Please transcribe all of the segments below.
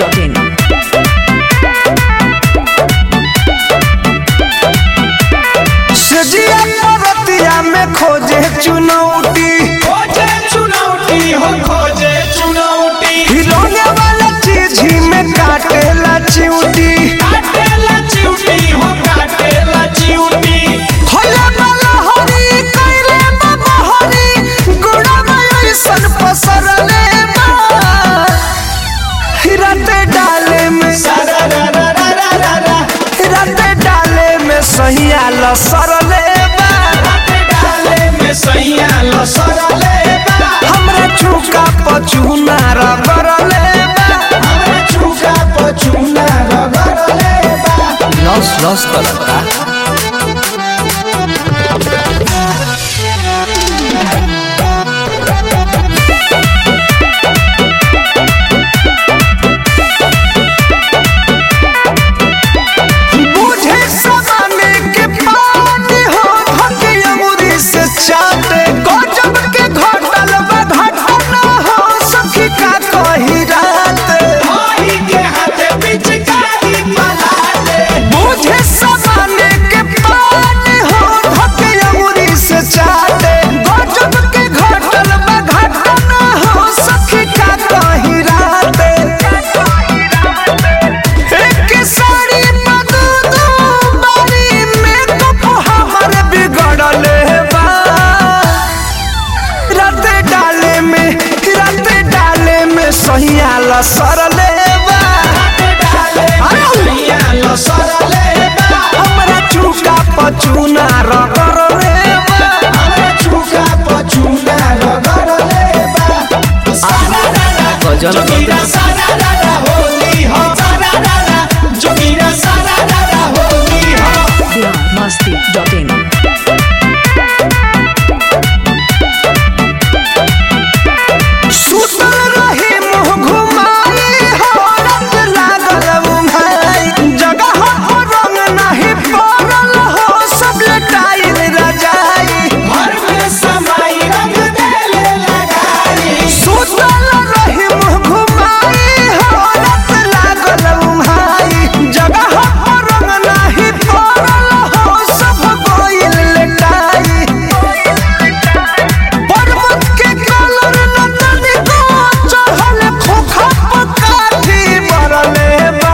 masti.in. सजिया परतिया में खोजे चुनौती खोजे चुनौती हो खोजे चुनौती हिलौने वाला चीज ही में काटेला चिउटी काटेला चिउटी हो काटेला चिउटी होला वाला हरी कैले बाबा हरी गुड़ा में ऐसन पसरले बा हिरते डाले में सारा रा रा रा रा रा रा हिरते डाले में सहिया लसरले बा राते डाले में सैया लसरले बा हमरा चुका पचुना रगरले बा हमरे चुका पचुना रगड़ले बा लस लस करता बुझे समाने के पानी हो धके अंगूरी से चाटे गजब के घटल बा घटना हो सखी का कही रात भाई के हाथे पिचकारी पलाटे बुझे समाने के पानी हो धके अंगूरी से चाटे गजब के घटल बा घटना हो सखी का कही रात एक साड़ी बदू बारी में कप हमर बिगड़ले बा रात डाले में रात डाले में सहिया लसरले बा राते डाले में सैया लसरले बा हमरा चुका पचुना रगरले बा हमरे चुका पचुना रगड़ले बा सारा रा रा गजल जोगिरा सारा रा रा होली हो सारा रा रा जोगिरा सारा रा रा होली हो Bihar masti.in. सुतल रही मुँह घुमाई हो रत लागल उघाई जगह हो रंग नहीं पड़ल हो सब लटाई रजाई घर में समाई रंग देले लगाई सुतल रही मुँह घुमाई हो रत लागल उघाई जगह हो रंग नहीं पड़ल हो सब गोइल लटाई पर्वत के कलर नतनी को चढ़ल खोखा पकाठी मरले बा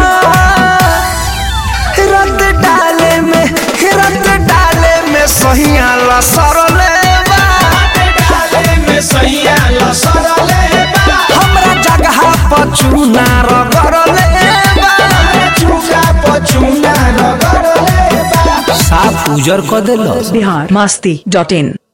रत डाले में रत डाले में सहिया लसरले बा राते डाले में सैया लसरले बा हमरा जगह पचुना रगरले बा हमरे चुका पचुना रगड़ले बा साफ उजर क देलस Bihar masti.in.